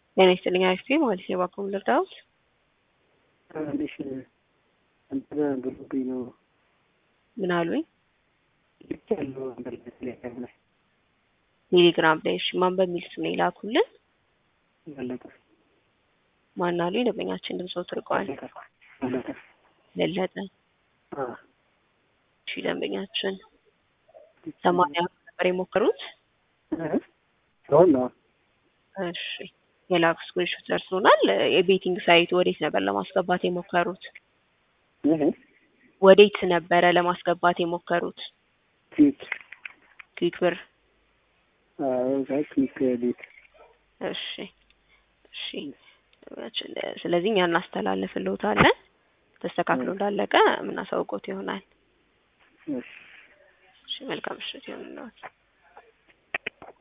ጤና ይስጥልኝ አክስቴ ማለት ነው። እባክዎ ምን ልርዳዎት? ትንሽ እንትን ብሎብኝ ነው ምን አሉኝ? ልክ ያለው ነበር ቴሌግራም ላይ ቴሌግራም ላይ እሺ፣ ማን በሚል ስም ነው የላኩልን? በለጠ ማን አሉኝ? ደንበኛችን ድምፅዎ ትርቀዋል። በለጠ ለለጠ አ እሺ፣ ደንበኛችን ሰማንያ ነበር የሞከሩት። ሰውን ነው እሺ የላኩ ስክሪንሾት ደርሶናል። የቤቲንግ ሳይት ወዴት ነበር ለማስገባት የሞከሩት? ይሄ ወዴት ነበረ ለማስገባት የሞከሩት? ኪክ ክዊክ ብር። አዎ ኪክ ቤት እሺ እሺ። ስለዚህ እኛ እናስተላልፍልዎታለን። ተስተካክሎ እንዳለቀ የምናሳውቆት ይሆናል። እሺ እሺ መልካም ምሽት ይሁንልዎት።